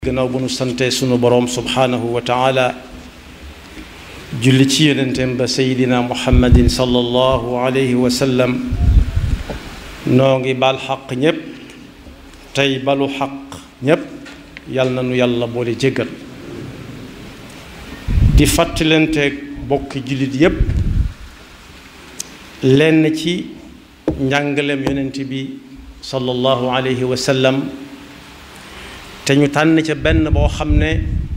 gannaaw bu nu sante sunu boroom subhaanahu wa taala julli ci yonenteem ba seydina muhammadin sallallahu alayhi wa sallam noo ngi baal xaq ñépp tey balu xaq ñépp yal na nu yàlla boole jéggal di fàttalanteeg bokki jullit yépp lenn ci njàngaleem yonent bi sallallahu alayhi wa sallam te ñu tànn ca benn boo xam ne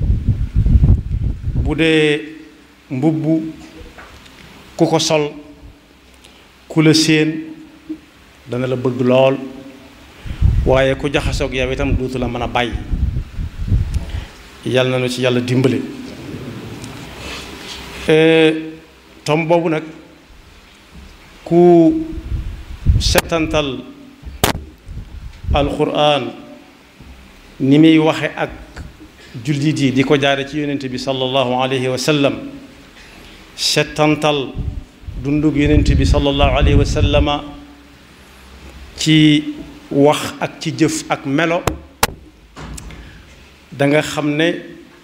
bu dee mbubb ku ko sol ku la séen dana la bëgg lool waaye ku jaxasoog yow itam duutu la mën a bàyyi yàlla na nu ci yàlla dimbale tom boobu nag ku setantal alquran ni muy waxe ak jullit yi di ko jaare ci yonent bi sallallahu alayhi wa sallam settantal dundug yonent bi sallallahu alayhi wa sallama ci wax ak ci jëf ak melo da nga xam ne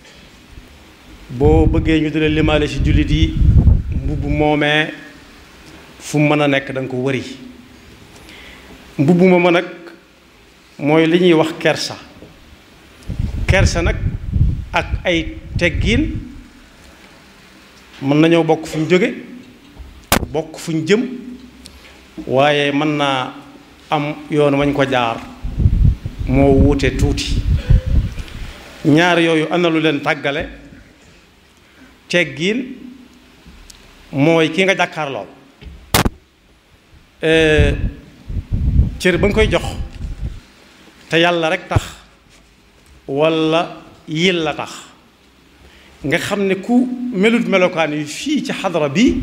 boo bëggee ñu dina limaale ci jullit yi mbubb moomee fu mën a nekk da nga ko wëri mbubb mooma nag mooy li ñuy wax kersa kersa nag ak ay teggiin mën nañoo bokk fu ñu jóge bokk fu ñu jëm waaye mën naa am yoon wañ ko jaar moo wuute tuuti ñaar yooyu ana lu leen tàggale teggiin mooy ki nga jàkkaarlool cër ba nga koy jox te yàlla rek tax walla yil la tax nga xam ne ku melut melokaan yi fii ci xadara bi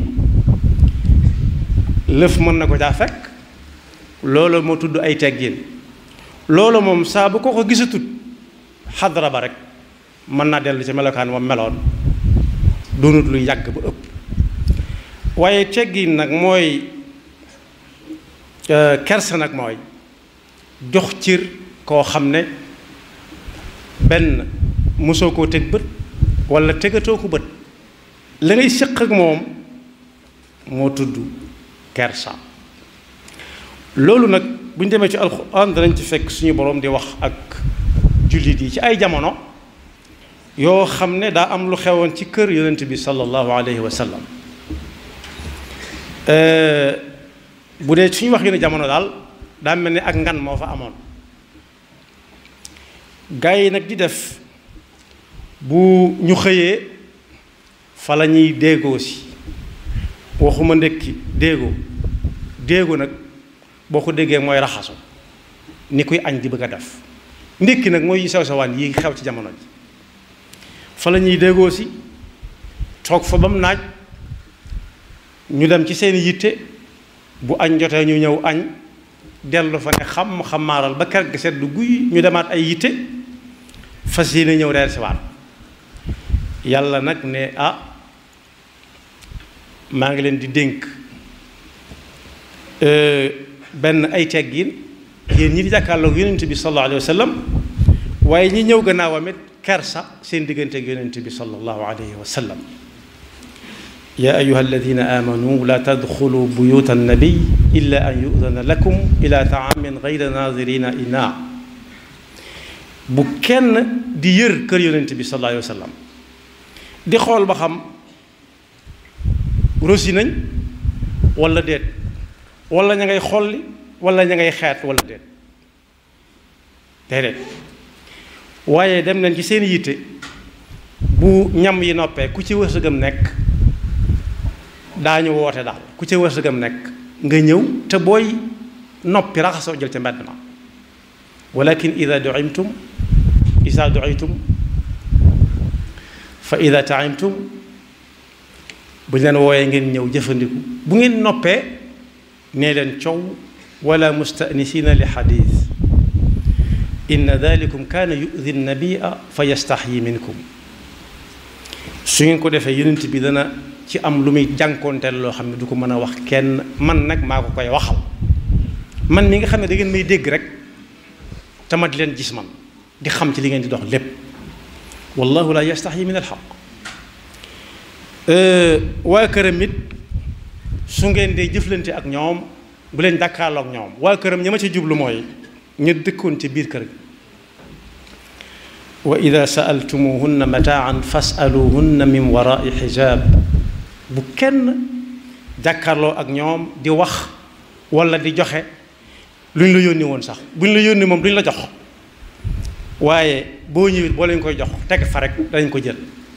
lëf mën na ko caa fekk loolu moo tudd ay teggin loolu moom saa bu ko ko gisatut xadara ba rek mën naa dellu ci melokaan moom meloon doonut lu yàgg ba ëpp waaye teggin nag mooy kersa nag mooy jox cër koo xam ne benn mosoo koo teg bët wala tegatoo ko bët la ngay séq ak moom moo tudd kersa loolu nag bu ñu demee ci alxuraan danañ ci fekk suñu boroom di wax ak jullit yi ci ay jamono yoo xam ne daa am lu xewoon ci kër yonent bi sallallahu alayhi wa sallam bu dee suñu wax yéen jamono daal daa mel ni ak ngan moo fa amoon gaa yi nag di def bu ñu xëyee fa la ñuy déegoo si waxuma ndekki déegoo déegoo nag boo ko déggee mooy raxasu ni kuy añ di bëgg a def ndékki nag mooy sew sewaan yi xew ci jamono ji fa la ñuy déegoo si toog fa ba mu naaj ñu dem ci seen yitte bu añ jotee ñu ñëw añ dellu fa ne xam xamaaral ba kër gi sedd guy ñu demaat ay yitte fas yéene ñëw reer si waat yàlla nag ne ah maa ngi leen di dénk benn ay teggin yéen ñi di jàkkaarloog yonent bi sallallahu alayhi wa sallam waaye ñi ñëw gannaawam it kersa seen diggante ak yonent bi sallallahu alayhi wa sallam yaa ayuha alladina amanu la tadxulu buyuta annabiy illa an yudana lakum ila taamin gayra nadirina ina bu kenn di yër kër yonent bi sallallahu alayhi wa sallam di xool ba xam rosi nañ wala déet wala ña ngay xolli wala ña ngay xeet wala déet déedéet waaye dem nañ ci seen yitte bu ñam yi noppee ku ci wërsëgam nekk daañu woote daal ku ca wërsëgam nekk nga ñëw te booy noppi raxasoo jël ca mbedd ma walakin ida duimtum ida duitum fa ida taimtum bu ñu leen wooyee ngeen ñëw jëfandiku bu ngeen noppee nee leen coow wala mustanisina li xadis inna dalikum kaana yudi nabia fa yastaxyi minkum su ngeen ko defee yonent bi dana ci am lu muy jànkoonteel loo xam ne du ko mën a wax kenn man nag maa ko koy waxal man mi nga xam ne da ngeen may dégg rek te ma di leen gis man di xam ci li ngeen di dox lépp wallahu la yastaxyi min alxaq waa këram it su ngeen dee jëflante ak ñoom bu leen jàkkaarloo ak ñoom waa këram ña ma ci jublu mooy ñu dëkkoon ci biir kër gi wa ida saaltumuhunna mataan fasaluhunna min warai xijaab bu kenn jàkkaarloo ak ñoom di wax wala di joxe lu ñu la yónni woon sax bu ñu la yónni moom duñ la jox waaye boo ñëwit boo leen koy jox teg fa rek dañ ko jël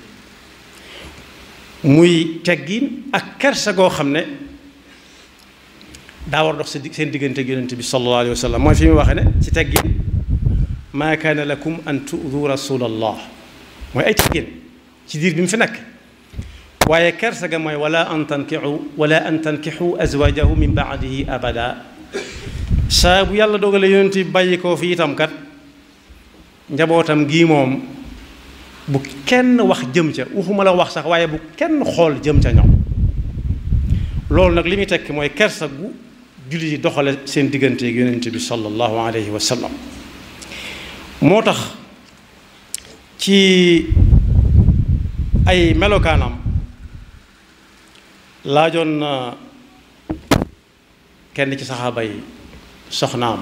muy teggin ak kersa goo xam ne daa war dox seen diggante ak yonent bi sallallahu alayhi wa sallam mooy fi mu waxee ne ci teggin maa kaana lakum an tu'du rasulallah mooy ay teggin ci diir bi mu fi nekk waaye kersa ga mooy wala an tankixu wala an tankixu azwajahu min baadihi abada saa bu yàlla dogale yonent bi bàyyi koo fi itam kat njabootam gii moom bu kenn wax jëm ca waxuma la wax sax waaye bu kenn xool jëm ca ñoom loolu nag li muy tekki mooy kersa gu jullit yi doxale seen diggante ak yonent bi sallallahu alayhi wa sallam moo tax ci ay melokaanam laajoon na kenn ci saxaaba yi soxnaam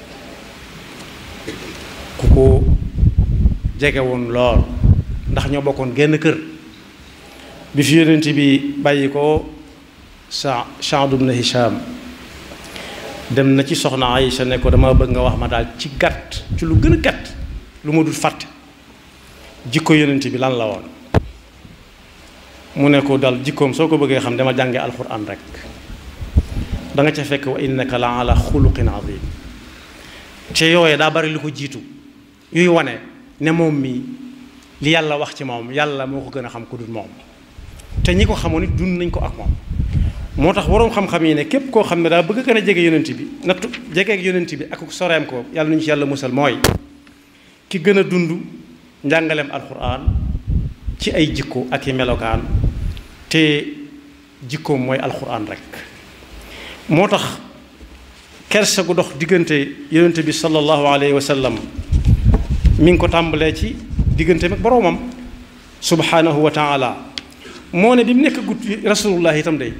ku ko jege woon lool ndax ñoo bokkoon genn kër bi fi yonent bi bàyyi ko sa Saad ibn Hisham dem na ci soxna Aïcha ne ko dama bëgg nga wax ma daal ci gàtt ci lu gën a gàtt lu ma dul fàtte jikko yonent bi lan la woon mu ne ko dal jikkoom soo ko bëggee xam dama jànge alxuraan rek da nga ca fekk wa innaka la ala xuluqin azim te yooye daa bari lu ko jiitu yuy wane ne moom mii li yàlla wax ci moom yàlla moo ko gën a xam ku dul moom te ñi ko xamoon it dund nañ ko ak moom moo tax waroom xam-xam yi ne képp koo xam ne daa bëgg gën a jege yonent bi nattu jegeeg yonent bi ak soreem ko yàlla nañu ci yàlla musal mooy ki gën a dund njàngaleem alxuraan ci ay jikko ak i melokaan te jikkoom mooy alxuraan rek moo tax kersa gu dox diggante yonent bi sallallahu alayhi wa sallam mi ngi ko tàmbalee ci diggante ak boroomam subhanahu wa taala moo ne bi mu nekk gut rasulullah itam day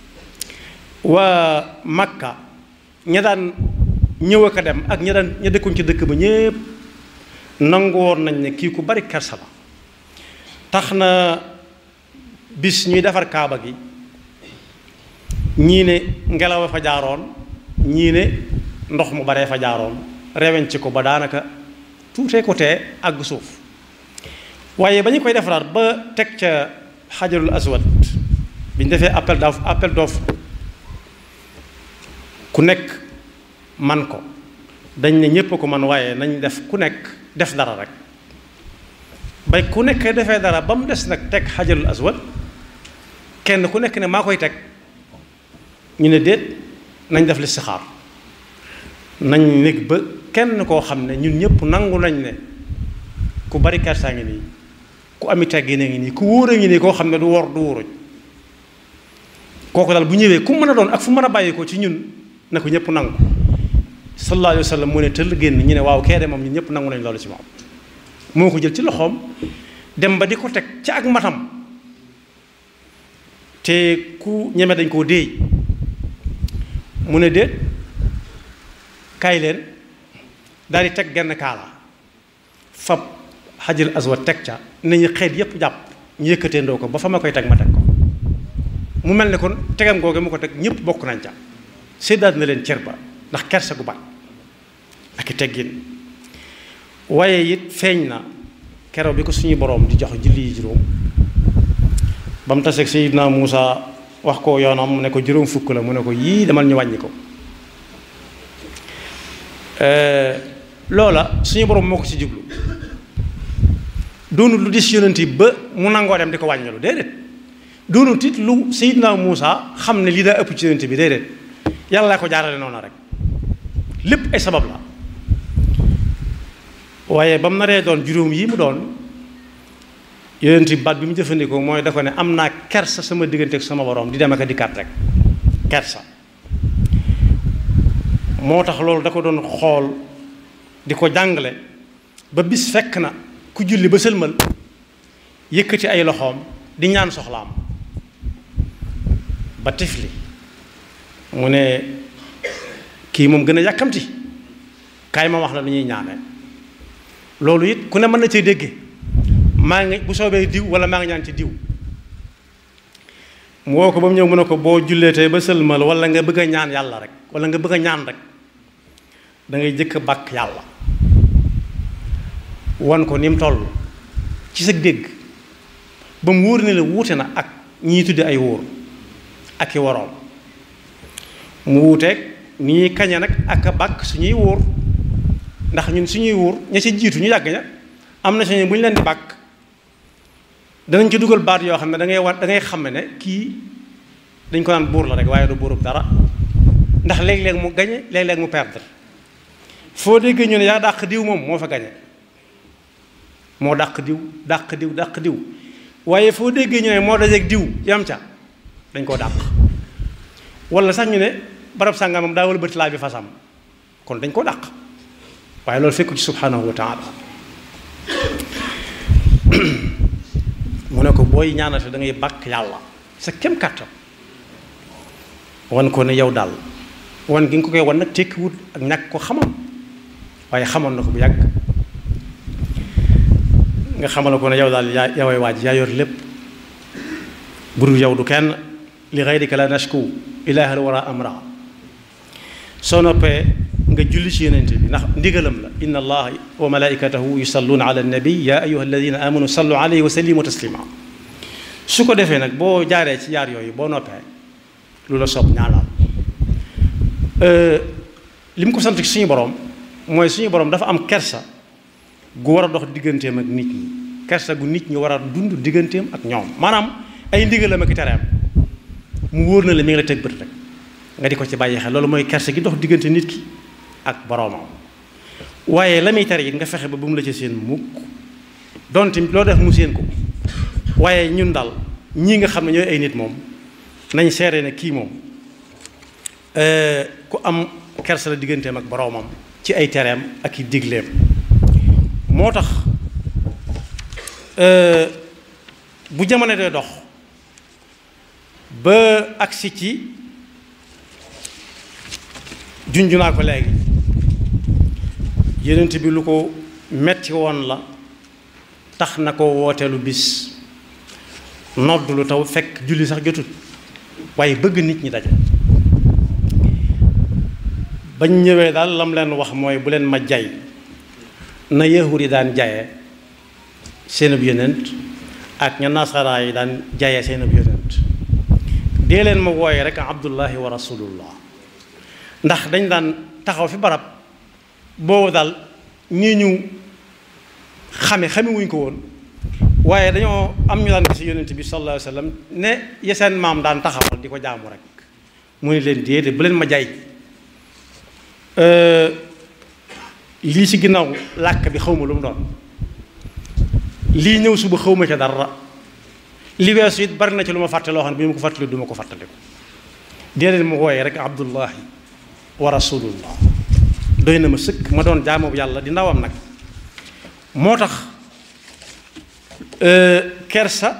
waa Makka ña daan ñëw ak a dem ak ña daan ña dëkkoon ci dëkk ba ñépp nangu woon nañ ne kii ku bari kersa la tax na bis ñuy defar kaaba gi ñii ne ngelaw a fa jaaroon ñii ne ndox mu baree fa jaaroon rewen ci ko ba daanaka tuutee ko tee àgg suuf waaye ba ñu koy defaraat ba teg ca xajarul aswad bi ñu defee appel d'offre appel d'offre ku nekk man ko dañ ne ñépp ko man waaye nañ def ku nekk def dara rek bay ku nekk defee dara ba mu des nag teg xajarul aswad kenn ku nekk ne maa koy teg ñu ne déet nañ def listixaar nañ nekk ba kenn koo xam ne ñun ñëpp nangu nañ ne ku bari kersaa ngi nii ku ami teggin a ngi nii ku wóor a ngi nii koo xam ne du wor du wuruj kooku daal bu ñëwee ku mën a doon ak fu mën a bàyyi ko ci ñun na ko ñëpp nangu sallallahu alayhi wa sallam mu ne tëll génn ñu ne waaw kee de moom ñun ñëpp nangu nañ loolu ci moom moo ko jël ci loxoom dem ba di ko teg ci ak matam te ku ñeme dañ koo déey mu ne déet kaay leen daal di teg genn kaala fab xajal aswad teg ca nañu xeet yépp jàpp ñu yëkkatee ndoo ko ba fa ma koy teg ma teg ko mu mel ne kon tegam googe mu ko teg ñëpp bokk nañ ca séddaat na leen cër ba ndax kersa gu bat ak i teggin waaye it feeñ na keroog bi ko suñu boroom di jox julli yi juróom ba mu taseeg Seydina Muusa wax ko yoonam mu ne ko juróom fukk la mu ne ko yii demal ñu wàññi ko loola suñu borom moo ko ci jublu doonul lu dis yonent yi ba mu nangoo dem di ko wàññilu déedéet doonul tit lu Seydina Muusa xam ne lii daa ëpp ci yonent bi déedéet yàlla laa ko jaarale noonu rek lépp ay sabab la waaye ba mu naree doon juróom yi mu doon yonent baat bi mu jëfandikoo mooy da ko ne am naa kersa sama diggante ak sama borom di dem ak a dikkaat rek kersa moo tax loolu da ko doon xool di ko jàngale ba bis fekk na ku julli ba sëlmal yëkkati ay loxoom di ñaan soxlaam ba tifli mu ne kii moom gën a yàkkamti kaay ma wax la lu ñuy ñaane loolu it ku ne mën na cee dégge maa ngi bu soobee diw wala maa ngi ñaan ci diw mu woo ko ba mu ñëw mu ne ko boo julleetee ba sëlmal wala nga bëgg a ñaan yàlla rek wala nga bëgg a ñaan rek da ngay jëkk a bàkk yàlla wan ko ni mu toll ci sa dégg ba mu wóor ne la wuute na ak ñii tudde ay wóor ak i waroom mu wuuteeg ni ñuy kañe nag ak a bàkk suñuy wóor ndax ñun suñuy wóor ña ci jiitu ñu yàgg ña am na suñu bu ñu leen di bàkk danañ ci dugal baat yoo xam ne da ngay war da ngay xam ne kii dañ ko naan buur la rek waaye du buurub dara ndax léeg-léeg mu gañe léeg-léeg mu perdre foo déggee ñu ne yaa dàq diw moom moo fa gañe moo dàq diw dàq diw dàq diw waaye foo déggee ñu ne moo dajeeg diw yam ca dañ koo dàq wala sax ñu ne barab sàngamam daa wala bëti laa bi fasam kon dañ koo dàq waaye loolu fekku ci subhanahu wa taala mu ne ko booy ñaanate da ngay bàkk yàlla sa kem kàttan wan ko ne yow daal wan gi nga ko koy wan nag tekkiwut ak ñàkk ko xamam waaye xamoon na ko bu yàgg nga xamal ko ne yow daal yaa yaway waaj yaa yor lépp buru yow du kenn li gayrika la nashku ilaahal wara amra soo noppee nga julli ci yonent bi ndax ndigalam la inna allaha wa malaikatahu yusalluuna ala nabi ya ayuha alladina amanu sallu alayhi wa sallimu taslima su ko defee nag boo jaaree ci jaar yooyu boo noppee lu la soob ñaanal li mu ko sant ci suñu borom mooy suñu borom dafa am kersa gu war a dox digganteem ak nit ñi kersa gu nit ñi war a dund digganteem ak ñoom maanaam ay ndigalam ak tereem mu wóor na la mi ngi la teg bët rek nga di ko ci bàyyi xel loolu mooy kersa gi dox diggante nit ki ak boroomam waaye la muy tere it nga fexe ba bu mu la ci seen mukk donte loo def mu seen ko waaye ñun daal ñii nga xam ne ñooy ay nit moom nañ seere ne kii moom ku am kersa la digganteem ak boroomam ci ay tereem ak i digleem moo tax bu jamono dee dox ba agsi ci junju naa ko léegi yenent bi lu ko metti woon la tax na ko wooteelu bis nodd lu taw fekk julli sax jotut waaye bëgg nit ñi daje bañ ñëwee daal lam leen wax mooy bu leen ma jay na yahud yi daan jaye seenub yonent ak ña nasaraa yi daan jaye seenub yonent dee leen ma wooye rek abdullahi wa rasulullah ndax dañ daan taxaw fi barab boobu daal ñii ñu xame xame wuñ ko woon waaye dañoo am ñu daan gis yonent bi sallallahu alayhi wa sallam ne ya seen maam daan taxawal di ko jaamu rek mu ne leen déedéet bu leen ma jay lii ci ginnaaw làkk bi xawma lu mu doon lii ñëw suba xawma ca dara li weesu it bari na ci lu ma fàtte loo xam ne bi ma ko fàttali du ma ko fàttaliku déedéet ma wooye rek abdullahi wa rasulullah doy na ma sëkk ma doon jaamu yàlla di ndawam nag moo tax kersa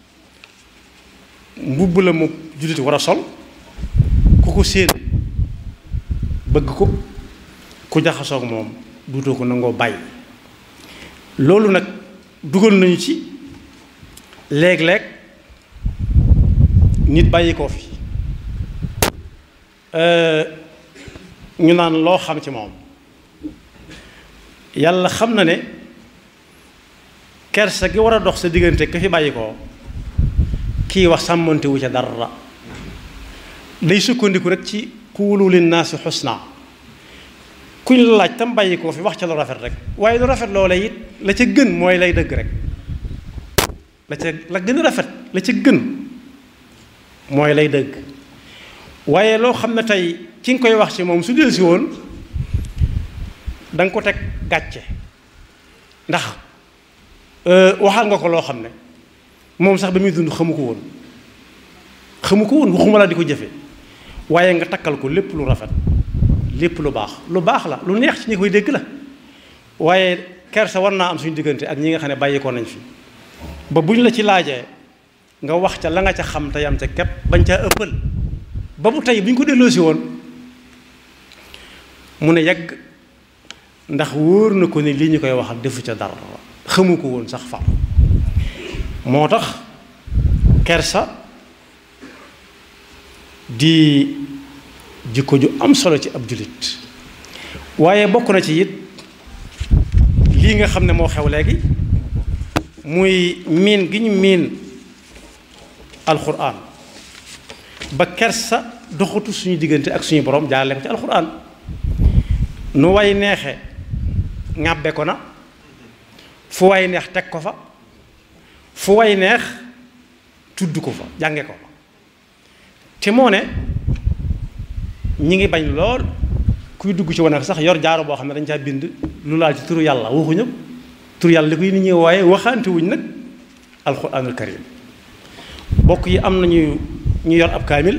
mbubb la mu jullit war a sol ku ko séen bëgg ko ku jaxasoog moom duutoo ko nangoo bàyyi loolu nag dugal nañu ci léeg-léeg nit bàyyi koo fi ñu naan loo xam ci moom yàlla xam na ne kersa gi war a dox sa diggante ka fi bàyyi koo kii wax sàmmante wu ca dara day sukkandiku rek ci kuulu linnaasi xusna kuñ la laaj tam bàyyi koo fi wax ca lu rafet rek waaye lu rafet loola it la ca gën mooy lay dëgg rek la ca la gën a rafet la ca gën mooy lay dëgg waaye loo xam ne tey ki nga koy wax ci moom su del si woon da nga ko teg gàcce ndax waxal nga ko loo xam ne moom sax ba muy dund xamu ko woon xamu ko woon waxuma la di ko jëfe waaye nga takkal ko lépp lu rafet lépp lu baax lu baax la lu neex ci ñi koy dégg la waaye kersa war naa am suñu diggante ak ñi nga xam ne bàyyi ko nañ fi ba buñ la ci laajee nga wax ca la nga ca xam te yam ca képp bañ caa ëppal ba bu tey bu ñu ko delloosi woon mu ne yàgg ndax wóor na ko ne lii ñu koy waxal defu ca dara xamu ko woon sax far moo tax kersa di jikko ju am solo ci ab jullit waaye bokk na ci it lii nga xam ne moo xew léegi muy miin gi ñu miin alxuraan ba kersa doxatu suñu diggante ak suñu borom jaarale ko ci alxuraan nu way neexe ŋàbbe ko na fu way neex teg ko fa fu way neex tudd ko fa jànge ko fa te moo ne ñi ngi bañ lool kuy dugg ci wane sax yor jaaro boo xam ne dañ caa bind lu laal ci turu yàlla waxuñu turu yàlla li koy nit ñi waaye waxaante wuñ nag alxuraanul karim bokk yi am nañu ñu yor ab kaamil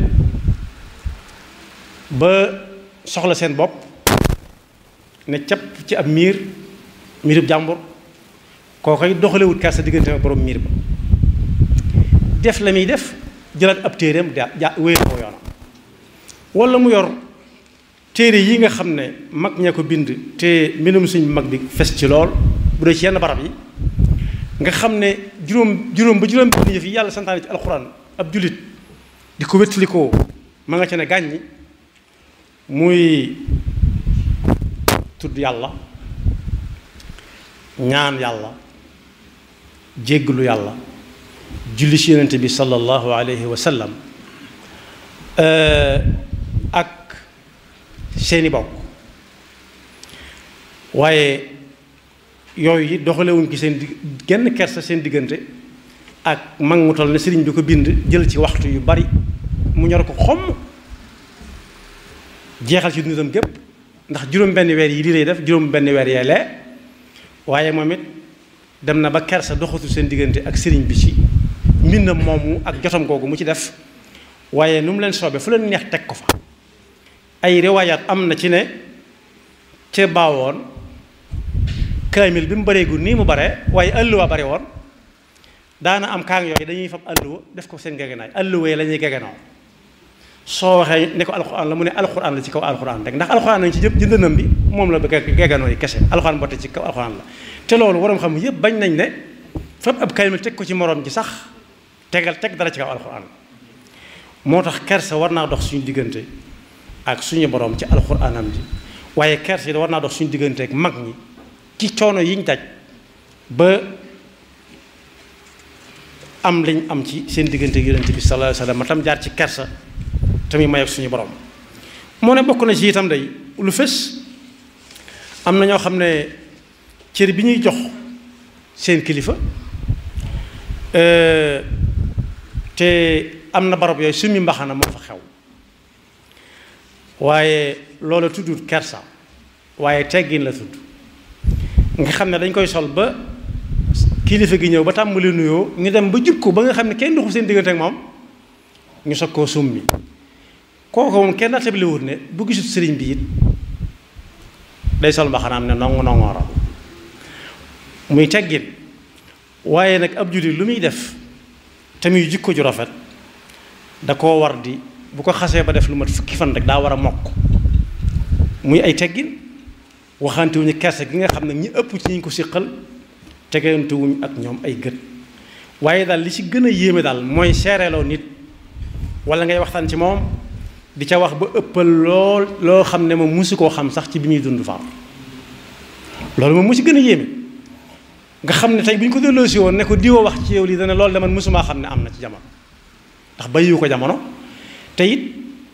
ba soxla seen bopp ne capp ci ab miir miirub jàmbur koo koy doxalewut kersa diggante ak borom miir ba def la muy def jëlaat ab téereem da ja wéyal ko yoonam wala mu yor téere yi nga xam ne mag ñee ko bind te mbindum suñ mag bi fes ci lool bu dee ci yenn barab yi nga xam ne juróom juróom ba juróom benn yëf yi yàlla santaane ci alxuraan ab jullit di ko wéttalikoo ma nga ca ne gàññi muy tudd yàlla ñaan yàlla jégglu yàlla julli ci yonente bi sallallahu alayhi wa sallam ak seeni bokk waaye yooyu it doxalewuñ ci seen di genn kersa seen diggante ak mag mu toll ne sëriñ bi ko bind jël ci waxtu yu bari mu ñor ko xomm jeexal ci dundam gépp ndax juróom benn weer yi lii lay def juróom benn weer yee lee waaye moom it dem na ba kersa doxatu seen diggante ak sëriñ bi ci mbindam moomu ak jotam googu mu ci def waaye nu mu leen soobee fu leen neex teg ko fa ay riwaayaat am na ci ne ca baawoon kaamil bi mu bareegul nii mu bare waaye àlluwa bare woon daana am kaang yooyu dañuy fab àlluwa def ko seen gegenaay àlluwa yi la ñuy gegenoo soo waxee ne ko alxuraan la mu ne alxuraan la ci kaw alxuraan rek ndax alxuraan nañ ci jëpp jëndënam bi moom la gegenoo yi kese alxuraan botte ci kaw alxuraan la te loolu waroom xam yëpp bañ nañ ne fab ab kaamil teg ko ci moroom ji sax tegal teg dara ci kaw alxuraan moo tax kersa war naa dox suñu diggante ak suñu borom ci alxuraanam ji waaye kersa yi war naa dox suñu diggante ak mag ñi ci coono yiñ daj ba am liñ am ci seen diggante ak yonent bi sallallahu alayhi wasallam tam jaar ci kersa tamit may ak suñu borom moo ne bokk na ci itam day lu fës am na ñoo xam ne cër bi ñuy jox seen kilifa te am na barab yooyu summi mbaxana moo fa xew waaye loola tuddut kersa waaye teggin la tudd nga xam ne dañ koy sol ba kilifa gi ñëw ba tàmbali nuyoo ñu dem ba jub ko ba nga xam ne kenn doxul seen diggante ak moom ñu soog koo summi kooku moom kenn nattabli wut ne bu gisut sëriñ bi it day sol mbaxanaam ne nongu nongooral muy teggin waaye nag ab jullit lu muy def te muy jikko ju rafet da koo war di bu ko xasee ba def lu mat fukki fan rek daa war a mokk muy ay teggin waxante wuñu kerse gi nga xam ne ñi ëpp ci ñi ko siqal tegante wuñ ak ñoom ay gët waaye daal li ci gën a yéeme daal mooy seereeloo nit wala ngay waxtaan ci moom di ca wax ba ëppal lool loo xam ne moom musu koo xam sax ci bi muy dund faam loolu moom mu ci gën a yéeme nga xam ne tey bu ñu ko delloosi woon ne ko diwoo wax ci yow lii dana loolu de man mosumaa xam ne am na ci jamono ndax bàyyiwu ko jamono te it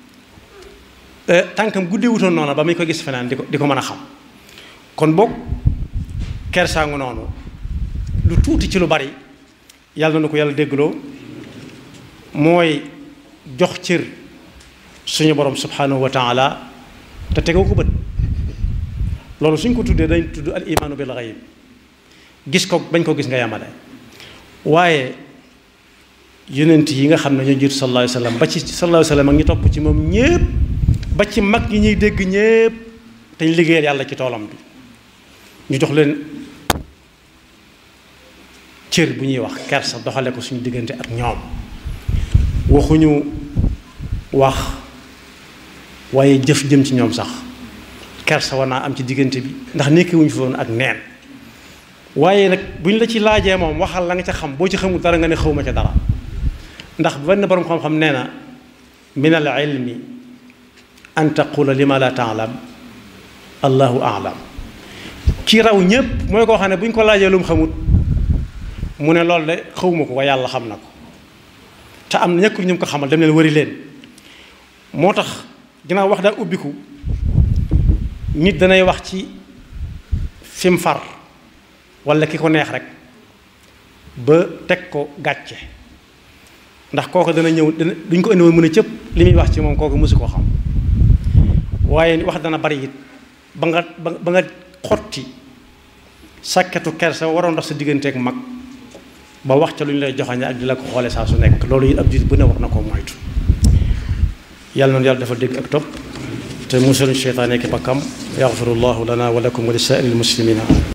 tànkam guddee wutoon noonu ba muy ko gis feneen di ko di ko mën a xam kon boog kersaangu noonu lu tuuti ci lu bari yàlla na ko yàlla déggloo mooy jox cër suñu borom subhanahu wa taala te tegoo ko bët loolu suñ ko tuddee dañ tudd al imaanu bil ghaib gis ko bañ ko gis nga yamale waaye yonent yi nga xam ne ñoo jiitu sallallahu alayhi wa sallam ba ci sallallahu alayhi wa sallam ak ñi topp ci moom ñépp ba ci mag ñi ñuy dégg ñépp te ñu liggéeyal yàlla ci toolam bi ñu jox leen cër bu ñuy wax kersa doxale ko suñu diggante ak ñoom waxuñu wax waaye jëf jëm ci ñoom sax kersa war naa am ci diggante bi ndax nekki wuñu fi woon ak neen waaye nag bu ñu la ci laajee moom waxal la nga ca xam boo ci xamul dara nga ne xawma ca dara ndax benn borom xam-xam nee na min al ilmi an taqula lima la taalam allahu aalam ki raw ñépp mooy koo xam ne bu ñu ko laajee lu mu xamut mu ne loolu de xawma ko waaye yàlla xam na ko te am na ñëkkul ñu ko xamal dem leen wari leen moo tax ginnaaw wax daa ubbiku nit danay wax ci fi mu far wala ki ko neex rek ba teg ko gàcce ndax kooku dana ñëw dana duñ ko indi woon mën a cëpp li muy wax ci moom kooku mësu koo xam waaye wax dana bari it ba nga ba nga xotti sàkketu kersa waroon dox sa digganteeg mag ba wax ca lu ñu lay joxañe ak di la ko xoole saa su nekk loolu it ab jullit bu ne war na koo moytu yàlla noonu yàlla dafa dégg ak topp te musul seytaane ki bakkam yaxfirullahu lana wa lakum wa li saa'iril muslimina